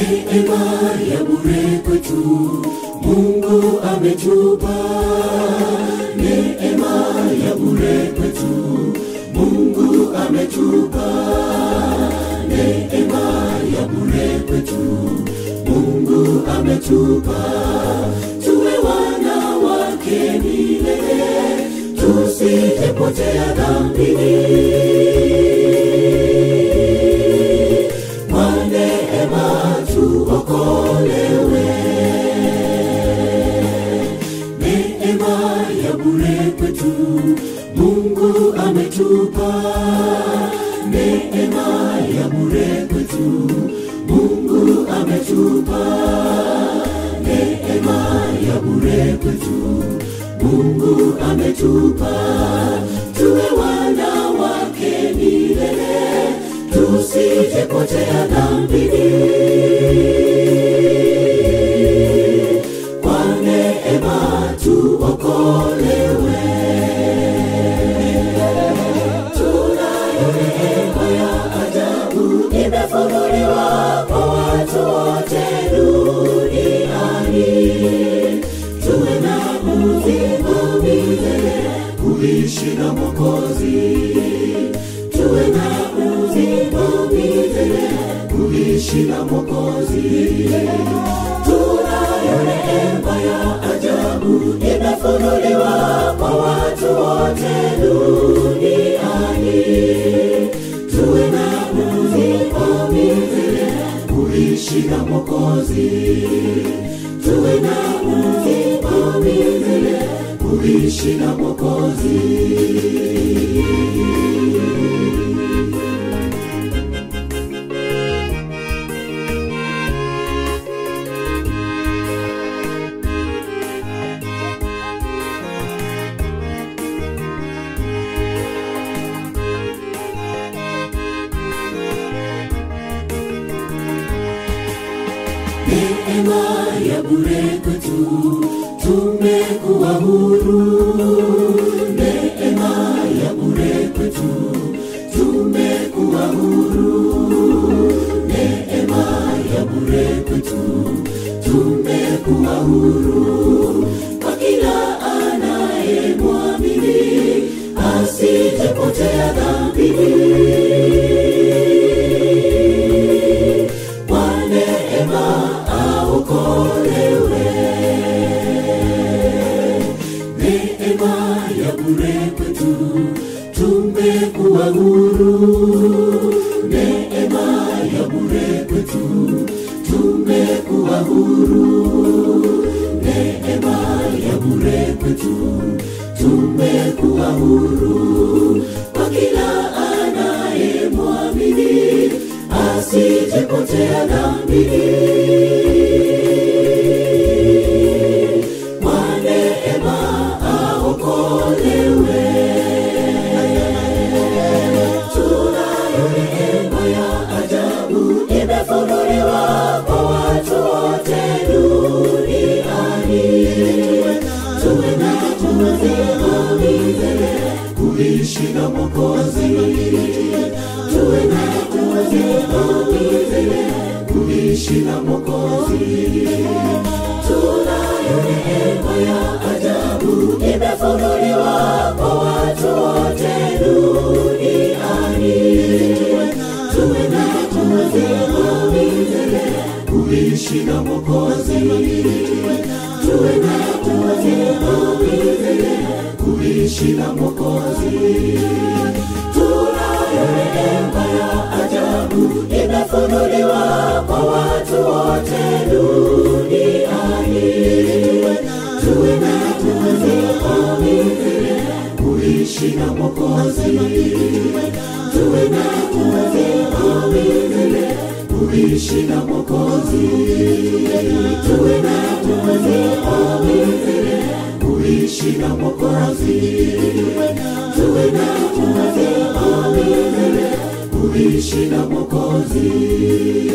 neema ya bure kwetu Mungu ametupa neema ya bure kwetu Mungu ametupa neema ya bure kwetu Mungu ametupa tuwe wana wake milele tusijepotea dhambini kwa neema tuokolewe neema ya bure kwetu Mungu ametupa neema ya bure kwetu Mungu ametupa neema ya bure kwetu Mungu ametupa tuwe wana wake milele tusijepotea dhambini kwa neema tuokolewe tunayo neema ya ajabu imefunuliwa kwa watu wote duniani tuwe na uzima milele kuishi na Mwokozi tuwe na uzima milele kuishi na Mwokozi tunayo neema ya ajabu imefunuliwa kwa watu wote duniani tuwe na uzima milele kuishi na Mwokozi tuwe na uzima milele kuishi na Mwokozi neema ya bure kwetu tumekuwa huru neema ya bure kwetu tumekuwa huru neema ya bure kwetu tumekuwa huru kwa kila anayemwamini asijepotea dhambini kwa neema aokolewe. Neema ya bure kwetu tumekuwa huru, neema ya bure kwetu tumekuwa huru, neema ya bure kwetu tumekuwa huru kwa kila anayemwamini asijepotea dhambini kwa neema aokolewe. Tunayo neema ya ajabu imefunuliwa kwa watu wote duniani. Tuwe na uzima milele kuishi na Mwokozi. Tuwe na uzima milele kuishi na Mwokozi. Tunayo neema ya ajabu imefunuliwa kwa watu wote duniani. Tuwe na uzima milele kuishi na Mwokozi. Tuwe na uzima milele kuishi na Mwokozi. Tunayo neema ya ajabu imefunuliwa kwa watu wote duniani. Tuwe na uzima milele kuishi na Mwokozi. Tuwe na uzima milele kuishi na Mwokozi. Tuwe na uzima milele kuishi na Mwokozi. Tuwe na uzima milele kuishi na Mwokozi.